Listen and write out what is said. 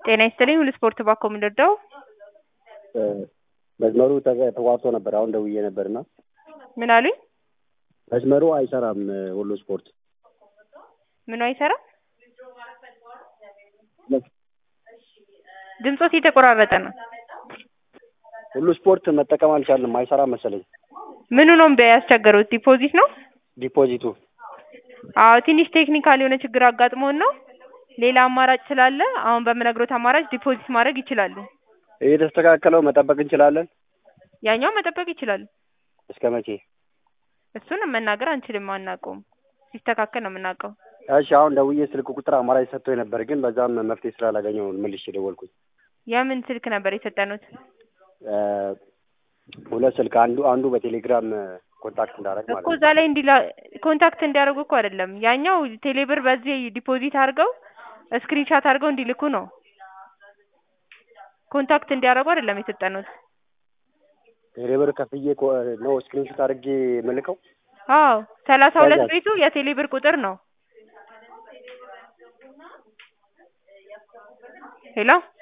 ጤና ይስጥልኝ ሁሉ ስፖርት ባኮ የምንረዳው መስመሩ ተዘ- ተቋርጦ ነበር። አሁን ደውዬ ነበርና ምን አሉኝ? መስመሩ አይሰራም። ሁሉ ስፖርት ምኑ አይሰራም? ድምፆት የተቆራረጠ ነው። ሁሉ ስፖርት መጠቀም አልቻልንም። አይሰራም መሰለኝ ምኑ ነው እምቢ ያስቸገሩት? ዲፖዚት ነው? ዲፖዚቱ። አዎ ትንሽ ቴክኒካል የሆነ ችግር አጋጥሞን ነው። ሌላ አማራጭ ስላለ አሁን በምነግሮት አማራጭ ዲፖዚት ማድረግ ይችላሉ። እየተስተካከለው መጠበቅ እንችላለን። ያኛው መጠበቅ ይችላሉ። እስከ መቼ? እሱን መናገር አንችልም፣ አናውቀውም። ሲስተካከል ነው የምናውቀው። እሺ አሁን ደውዬ ስልክ ቁጥር አማራጭ ሰጥቶኝ ነበር፣ ግን በዛም መፍትሄ ስላላገኘው መልሼ ደወልኩኝ። የምን ስልክ ነበር የሰጠኑት? እ ሁለት ስልክ አንዱ አንዱ በቴሌግራም ኮንታክት እንዳደረግ ማለት እኮ ነው። እዛ ላይ እንዲላ ኮንታክት እንዲያደርጉ እኮ አይደለም። ያኛው ቴሌብር በዚህ ዲፖዚት አድርገው ስክሪንሻት አድርገው እንዲልኩ ነው። ኮንታክት እንዲያደርጉ አይደለም የሰጠኑት። ቴሌብር ከፍዬ ኮ- ነው ስክሪንሾት አድርጌ መልከው። አዎ ሰላሳ ሁለት ከዛስ? ቤቱ የቴሌብር ቁጥር ነው። ሄሎ